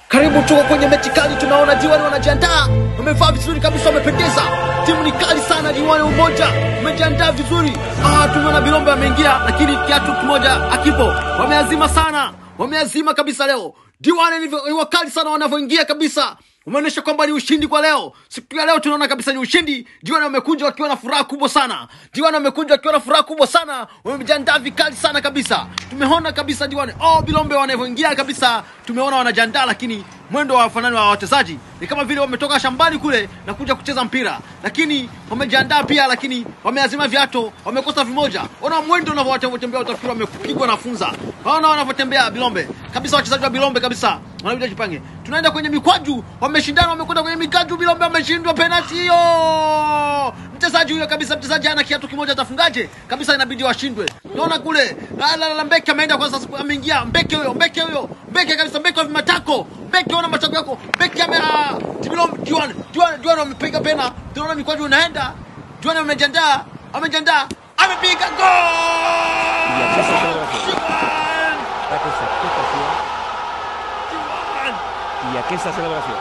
Karibu tuko kwenye mechi kali, tunaona Diwani wanajiandaa, wamevaa vizuri kabisa, wamependeza. Timu ni kali sana, Diwani umoja umejiandaa vizuri. Ah, tumeona Bilombe ameingia, lakini kiatu kimoja akipo, wameazima sana, wameazima kabisa leo. Diwani ni ni wakali sana wanavyoingia kabisa, umeonyesha kwamba ni ushindi kwa leo. Siku ya leo tunaona kabisa ni ushindi. Diwani wamekuja wakiwa na furaha kubwa sana, Diwani wamekuja wakiwa na furaha kubwa sana, wamejiandaa vikali sana kabisa. Tumeona kabisa Diwani oh, Bilombe wanavyoingia kabisa, tumeona wanajiandaa, lakini mwendo wa wafanani wa wachezaji ni kama vile wametoka shambani kule na kuja kucheza mpira, lakini wamejiandaa pia, lakini wameazima viato, wamekosa vimoja. Ona mwendo unavyotembea, utafikiri wamepigwa na funza. Waona wanavyotembea Bilombe kabisa, wachezaji wa Bilombe kabisa wanabidi jipange. Tunaenda kwenye mikwaju, wameshindana, wamekwenda kwenye mikwaju. Bilombe wameshindwa penalti hiyo. Mchezaji huyo kabisa, mchezaji ana kiatu kimoja, atafungaje kabisa? Inabidi washindwe. Naona kule la, la, la, Mbeke ameenda kwanza, ameingia Mbeke huyo, Mbeke huyo, Mbeke kabisa, Mbeke wa vimatako, Mbeke ona matako yako, Mbeke ame ah, Bilombe, Juan, Juan, Juan wamepiga pena. Tunaona mikwaju unaenda, Juan amejiandaa, amejiandaa, amepiga Y aquí se gol! celebración. Juan! Aquesta expectació Juan! i aquesta celebració.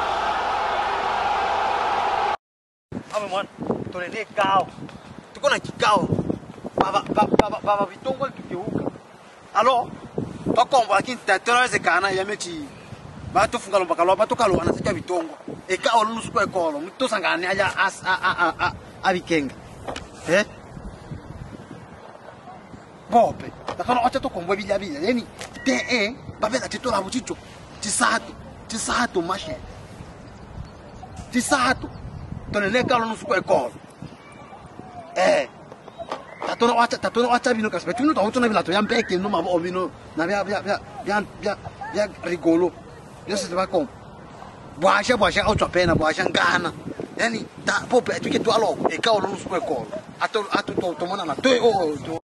Ame mwana, tunaendea kikao. Tuko na kikao. Baba baba baba baba vitongo tukigeuka. Alo? Bakombo lakini tatonawezekana ya mechi. Bato funga lomba kalwa bato kalwa anasika vitongo. Eka olu nusu kwa ekolo. Mto sangani aja as a a a a abikenga. Eh? Bope. Bakano acha to kombo bila bila. Yani te eh babela titola buchicho. Tisatu. Tisatu mashe. Tisatu. tonele kalo nusu kwa ekolo eh tatona wacha tatona wacha bino kasi betuno tawo tona bilato ya mbeke no mabo bino na bya bya bya bya bya bya rigolo yo se va con bwasha bwasha auto pena bwasha ngana yani ta pope tuke tu aloko e kalo nusu kwa ekolo ato ato to to mona na to o